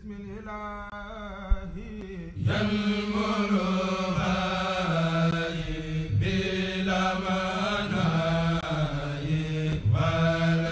بسم الإله ينمر بلا مناي ولا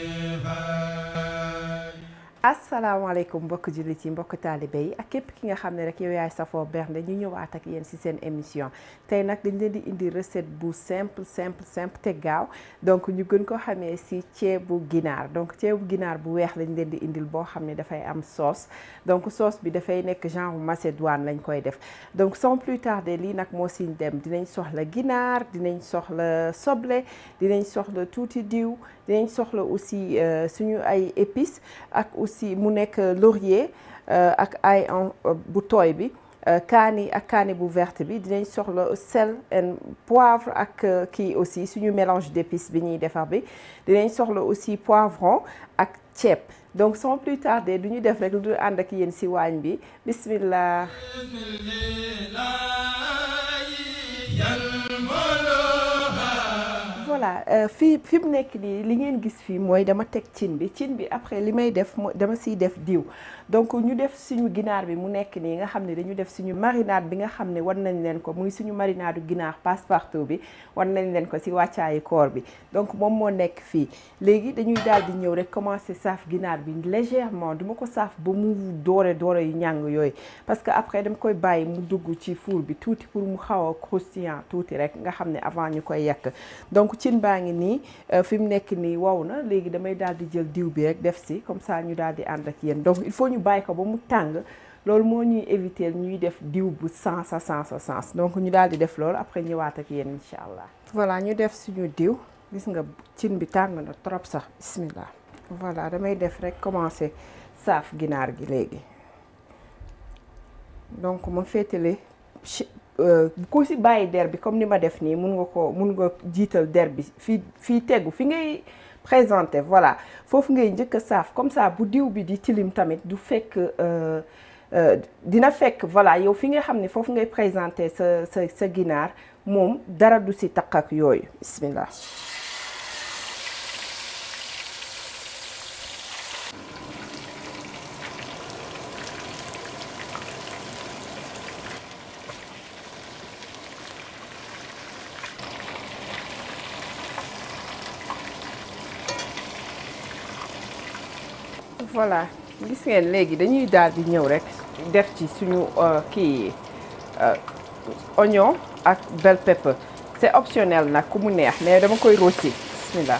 انتهاء asalaamaaleykum mbokk jullit yi mbokk taalibe yi ak képp ki nga xam ne rek yow yaay safoo bernde ñu ñëwaat ak yéen ci seen émission tey nag dañ leen di indi recette bu simple simple simple te gaaw donc ñu gën ko xamee ci ceebu ginaar donc ceebu ginaar bu weex lañ leen di indil boo xam ne dafay am sauce donc sauce bi dafay nekk genre macédoine lañ koy def donc sans plus tarder lii nag moo siñ dem dinañ soxla ginaar dinañ soxla soble dinañ soxla tuuti diw dinañ soxla aussi suñu ay épices ak aussi mu nekk laurier ak ay bu tooy bi kaani ak kaani bu verte bi dinañ soxla sel et poivre ak kii aussi suñu mélange d'épices bi ñuy defar bi dinañ soxla aussi poivron ak ceeb donc sans plus tarder du ñu def rek lu dul ànd ak yéen ci waañ bi bismillah بسم الإله ينمر voilà fii fi mu nekk nii li ngeen gis fii mooy dama teg cin bi cin bi après li may def mooy dama siy def diw donc ñu def suñu ginaar bi mu nekk nii nga xam ne dañu def suñu marinade bi nga xam ne wan nañ leen ko muy suñu marinade ginaar passe-partout bi wan nañ leen ko si wàccaayu koor bi donc moom moo nekk fii léegi dañuy daal di ñëw rek commencer saaf ginaar bi légèrement duma ko saaf ba mu doore doore yu ñàng yooyu parce que après dama koy bàyyi mu dugg ci four bi tuuti pour mu xaw a croustillant tuuti rek nga xam ne avant ñu koy yekk donc cin baa ngi nii fi mu nekk nii wow na léegi damay daal di jël diw bi rek def si comme ça ñu daal di ànd ak yéen donc il faut ñu bàyyi ko ba mu tàng loolu moo ñuy éviter ñuy def diw bu sens a sens a sens donc ñu daal di def loolu après ñëwaat ak yéen incha allah. voilà ñu def suñu diw gis nga cin bi tàng na trop sax bismillah voilà damay def rek commencer saaf ginaar gi léegi donc ma féetale ku si bàyyi der bi comme ni ma def nii mun nga ko mun nga jiital der bi fii fii tegu fi ngay présenter voilà foofu ngay njëkk a saaf comme ça bu diw bi di tilim tamit du fekk dina fekk voilà yow fi nga xam ne foofu ngay présenter sa sa sa ginaar moom dara du si taq ak yooyu bismillah voilà gis ngeen léegi dañuy daal di ñëw rek def ci suñu kii oignon ak bell pepper c'est optionnel nag ku mu neex mais dama koy rosi bismillah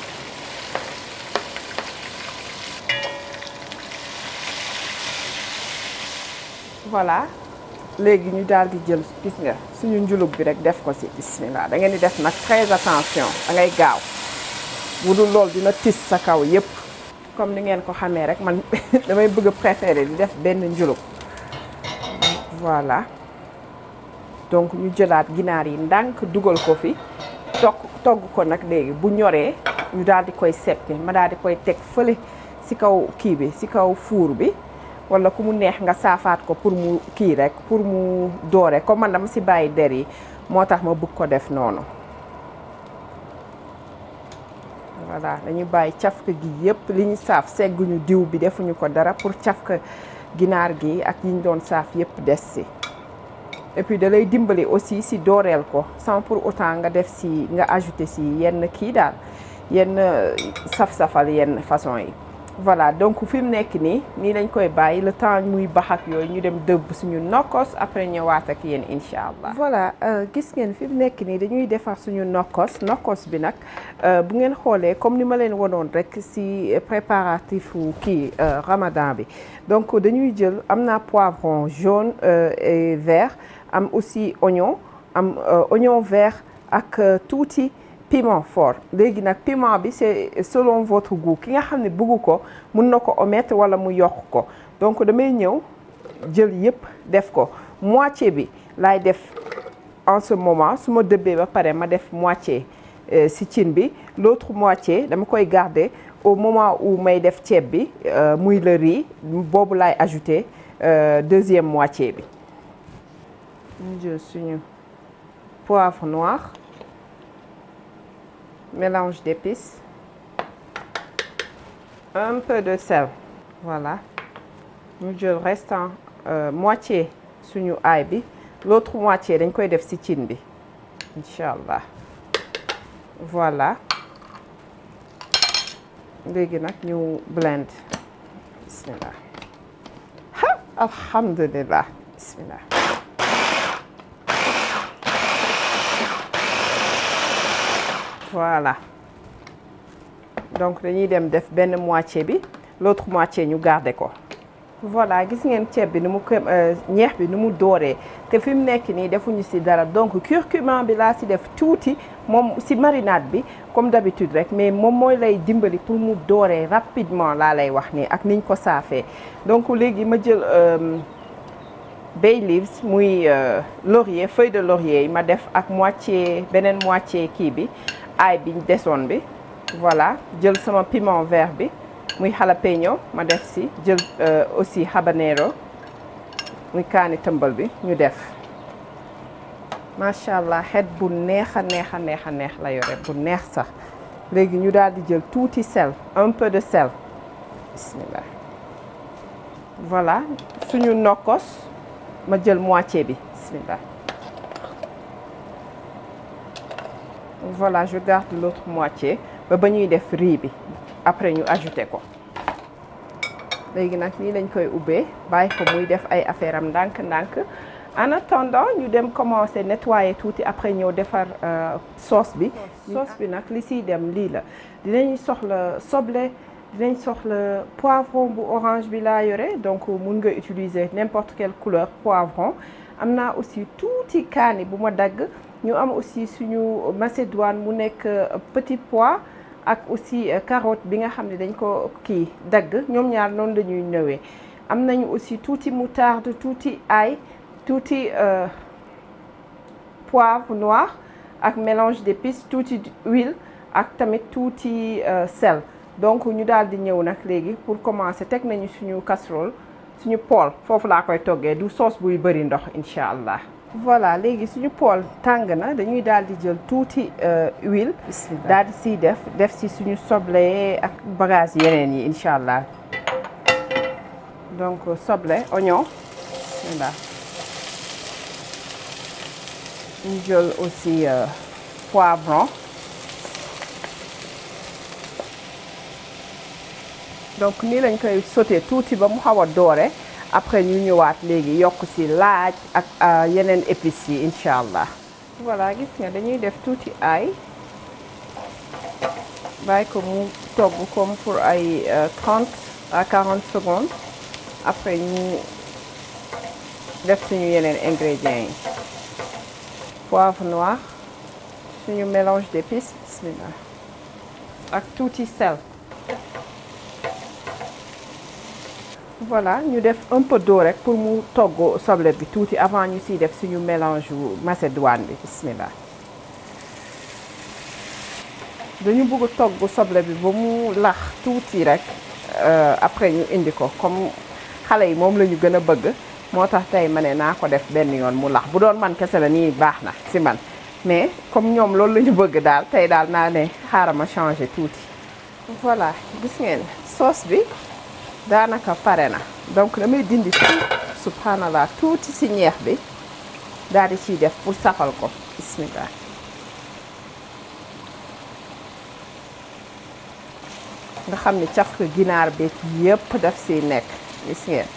voilà léegi ñu daal di jël gis nga suñu njulug bi rek def ko ci bismillah da ngeen di def nag très attention da ngay gaaw bu dul loolu dina tis sa kaw yépp comme ni ngeen ko xamee rek man damay bëgg a préférer di def benn njulug voilà donc ñu jëlaat ginaar yi ndànk dugal ko fi togg togg ko nag léegi bu ñoree ñu daal di koy seppi ma daal di koy teg fële ci kaw kii bi ci kaw fuur bi walla ku mu neex nga saafaat ko pour mu kii rek pour mu doore comme man dama ci bàyyi der yi moo tax ma bëgg ko def noonu voilà dañu bàyyi cafka gi yépp li ñu saaf segguñu diw bi defuñu ko dara pour cafka ginaar gi ak yi ñu doon saaf yépp des ci et puis da lay dimbali aussi ci dooreel ko sans pour autant nga def ci nga ajouter ci yenn kii daal yenn saf-safal yenn façon yi voilà donc fi mu nekk nii nii lañ koy bàyyi le temps muy bax ak yooyu ñu dem dëbb suñu nokkos après ñëwaat ak yéen incha allah. voilà gis ngeen fi mu nekk nii dañuy defar suñu nokkos nokkos bi nag bu ngeen xoolee comme ni ma leen wanoon rek ci préparatifu kii ramadan bi donc dañuy jël am naa poivron jaune et vert am aussi oignon am oignon vert ak tuuti. piment fort léegi nag piment bi c'est selon votre goût ki nga xam ne bëggu ko mun na ko omettre wala mu yokk ko donc damay ñëw jël yépp def ko moitié bi laay def en ce moment su ma dëbbee ba pare ma def moitié ci cin bi l'autre moitié dama koy garder au moment où may def ceeb bi muy le riz boobu laay ajouter deuxième moitié bi ñu jël suñu poivre noir mélange d'épices, un peu de sel, voilà. ñu jël restant moitié suñu aay bi l'autre moitié dañ koy def ci cin bi incha allah voilà léegi nag ñu blend bismillah ha alhamdulillah bismillah voilà donc dañuy dem def benn moitié bi l'autre moitié ñu garder ko voilà gis ngeen ceeb bi ni mu ko ñeex bi ni mu dooree te fi mu nekk nii defuñu ci dara donc curcuma bi laa ci def tuuti moom ci marinade bi comme d'habitude rek mais moom mooy lay dimbali pour mu dooree rapidement laa lay wax nii ak niñ ko saafee donc léegi ma jël bay leaves muy laurier feuille de laurier yi ma def ak moitié beneen moitié kii bi aay bi desoon bi voilà jël sama piment vert bi muy jalapeno ma def si jël aussi habanero muy kaani tëmbal bi ñu def macha allah xet bu neex a neex a neex a neex la yore bu neex sax léegi ñu daal di jël tuuti sel un peu de sel bismillah voilà suñu nokkos ma jël moitié bi bismillah voilà je garde l'autre moitié ba ba ñuy def riz bi après ñu ajouté ko léegi nag nii lañ koy ubbee bàyyi ko muy def ay affaire am ndànk-ndànk en attendant ñu dem commencer nettoyer tuuti après ñëw defar sauce bi sauce bi nag li siy dem lii la dinañ soxla soble dinañ soxla poivron bu orange bi laa yore donc mun nga utiliser n'importe quelle couleur poivron am naa aussi tuuti kaani bu ma dagg ñu am aussi suñu macédoine mu nekk petit pois ak aussi carotte bi nga xam ne dañ ko kii dagg ñoom ñaar noonu la ñuy ñëwee am nañu aussi tuuti moutarde tuuti ail tuuti poivre noir ak mélange d'épices tuuti huile ak tamit tuuti sel donc ñu daal di ñëw nag léegi pour commencer teg nañu suñu casserole suñu poêle foofu laa koy toggee du sauce buy bëri ndox incha allah. voilà léegi suñu poêle tàng na dañuy daal di jël tuuti huile. daal di siy def def si suñu soble ak bagage yeneen yi incha allah donc soble oignon voilà ñu jël aussi poivron. donc nii lañ koy sauté tuuti ba mu xaw a doore après ñu ñëwaat léegi yokk ci laaj ak yeneen épices yi incha allah. voilà gis nga dañuy def tuuti ail bàyyi ko mu togg comme pour ay 30 à 40 secondes après ñu def suñu yeneen ingrédients yi. poivre noir suñu mélange d'épices bismillah ak tuuti sel. voilà ñu def un peu d'eau rek pour mu togg soble bi tuuti avant ñu siy def suñu mélange macédoine bi bismillah dañu bëgg togg soble bi ba mu lax tuuti rek après ñu indi ko comme xale yi moom la ñu gën a bëgg moo tax tey ma ne naa ko def benn yoon mu lax bu doon man kese la nii baax na si man mais comme ñoom loolu la ñu bëgg daal tey daal naa ne xaaral ma changer tuuti voilà gis ngeen sauce bi daanaka pare na donc damay dindi tuuti subhanallah tuuti ci ñeex bi daal di ciy def pour safal ko bismillah nga xam ni caf ginaar beeg yëpp daf siy nekk gis ngeen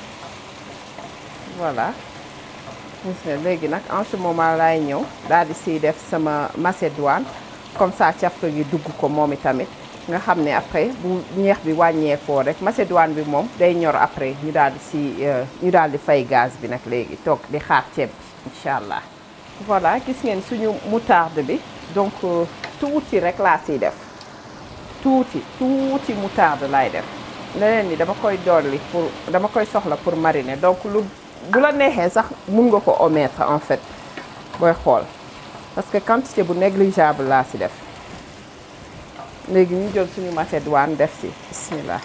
voilà gis ngeen léegi nag en ce moment laay ñëw daal di siy def sama macédoine comme ça caf gi dugg ko moom itamit nga xam ne après bu ñeex bi wàññeekoo rek macédoine bi moom day ñor après ñu daal di si ñu daal di fay gaz bi nag léegi toog di xaar ceeb bi incha allah. voilà gis ngeen suñu moutarde bi donc tuuti rek laa siy def tuuti tuuti moutarde laay def leneen ni dama koy dolli pour dama koy soxla pour mariner donc lu bu la neexee sax mun nga ko omettre en fait booy xool parce que quantité bu négligeable laa si def. léegi ñu jël suñu macédoine def ci bismillah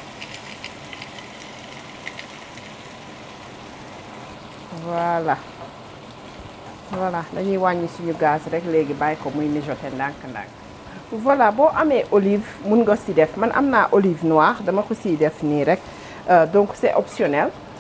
voilà voilà dañuy wàññi suñu gaz rek léegi bàyyi ko muy mijoter ndànk-ndànk voilà boo amee olive mun nga ci def man am naa olive noire dama ko ciy def nii rek donc c'est optionnel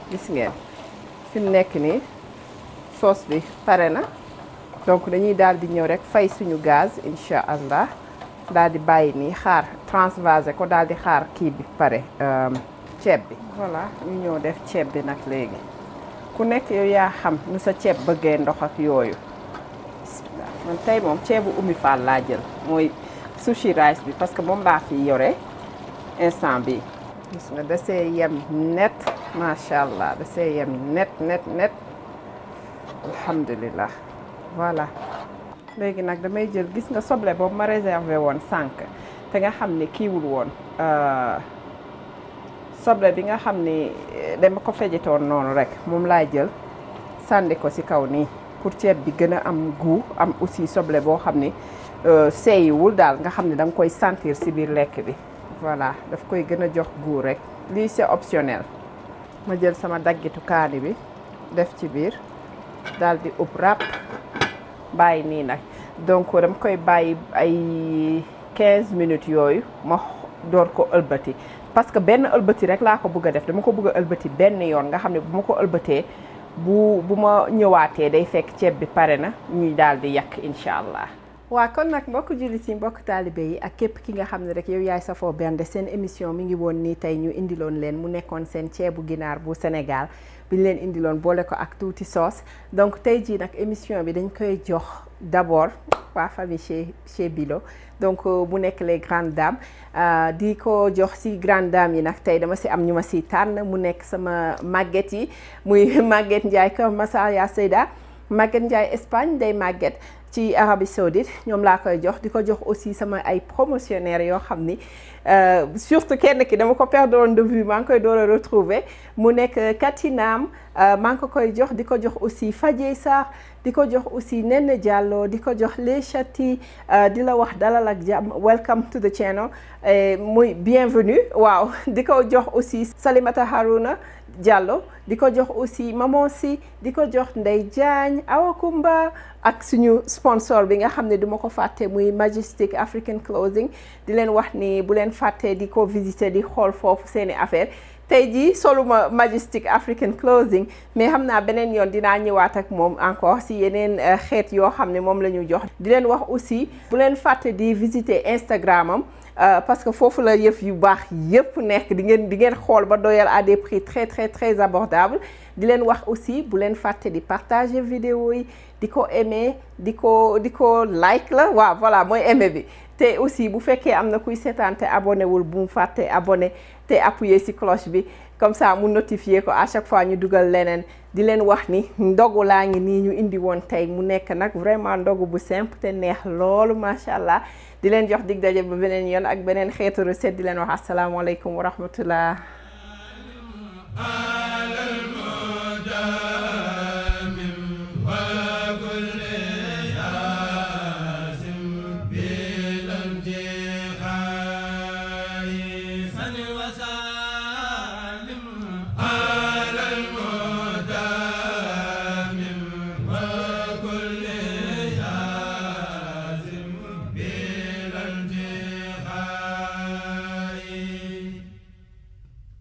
gis ngeen fi mu nekk nii sauce bi pare na donc dañuy daal di ñëw rek fay suñu gaz incha allah daal di bàyyi nii xaar transvaser ko daal di xaar kii bi pare ceeb bi. voilà ñu ñëw def ceeb bi nag léegi ku nekk yow yaa xam nu sa ceeb bëggee ndox ak yooyu man tey moom ceebu Oumy Fall laa jël mooy sushi rice bi parce que moom laa fi yore instant bi gis nga da see yem net macha allah da see yem net net net alhamdulilah voilà léegi nag damay jël gis nga soble boobu ma réservé woon sànq te nga xam ne kiiwul woon soble bi nga xam ni dama ko fejetoon noonu rek moom laa jël sànni ko ci kaw nii pour ceeb bi gën a am goût am aussi soble boo xam ni seeyiwul daal nga xam ne da nga koy sentir ci biir lekk bi voilà daf koy gën a jox goût rek lii c'est optionnel ma jël sama daggitu kaani bi def ci biir daal di ub ràpp bàyyi nii nag donc dama koy bàyyi ay 15 minutes yooyu ma door ko ëlbati parce que benn ëlbati rek laa ko bëgg a def dama ko bëgg a ëlbati benn yoon nga xam ne bu ma ko ëlbatee bu bu ma ñëwaatee day fekk ceeb bi pare na ñuy daal di yàq incha allah. waa kon nag mbokk jullit yi mbokk taalibe yi ak képp ki nga xam ne rek yow yaay safoo bernde seen émission mi ngi woon nii tey ñu indiloon leen mu nekkoon seen ceebu ginaar bu Sénégal bi ñu leen indiloon boole ko ak tuuti sauce donc tey jii nag émission bi dañ koy jox d'abord waa famille chez chez Bilo donc mu nekk les grandes dames di ko jox ci grandes dames yi nag tey dama ci am ñu ma ci tànn mu nekk sama màgget yi muy Maguette Ndiaye Kër Massar ya Seyda Maguette Ndiaye Espagne day Maguette ci Arabie Saoudite ñoom laa koy jox di ko jox aussi sama ay promotionnaires yoo xam ni surtout kenn ki dama ko perdre de vue maa ngi koy door a retrouver mu nekk Katinam maa ngi ko koy jox di ko jox aussi Fadjey Sarr di ko jox aussi Nene Diallo di ko jox Les Chati di la wax dalal ak jàmm welcome to the channel muy bienvenue waaw di ko jox aussi Salimata Haruna Diallo di ko jox aussi Maman Si di ko jox Ndey Diagne Awa Kumba ak suñu sponsor bi nga xam ne duma ko fàtte muy Majestic African Clothing di leen wax ni bu leen fàtte di ko visiter di xool foofu seeni affaire tey jii soluma Majestic African Clothing mais xam naa beneen yoon dinaa ñëwaat ak moom encore si yeneen xeet yoo xam ne moom la ñu jox di leen wax aussi bu leen fàtte di visiter Instagram am parce que foofu la yëf yu baax yëpp nekk di ngeen di ngeen xool ba doyal à des prix très très très abordables di leen wax aussi bu leen fàtte di partager vidéo yi di ko aimer di ko di ko like la waaw voilà mooy aimer bi te aussi bu fekkee am na kuy seetaan te abonné wul bu mu fàtte abonné te appuyer ci cloche bi comme ça mu notifier ko à chaque fois ñu dugal leneen di leen wax ni ndogu laa ngi nii ñu indi woon tey mu nekk nag vraiment ndogu bu simple te neex loolu macha allah di leen jox dig daje ba beneen yoon ak beneen xeetu recette di leen wax asalaamaaleykum wa rahmatullah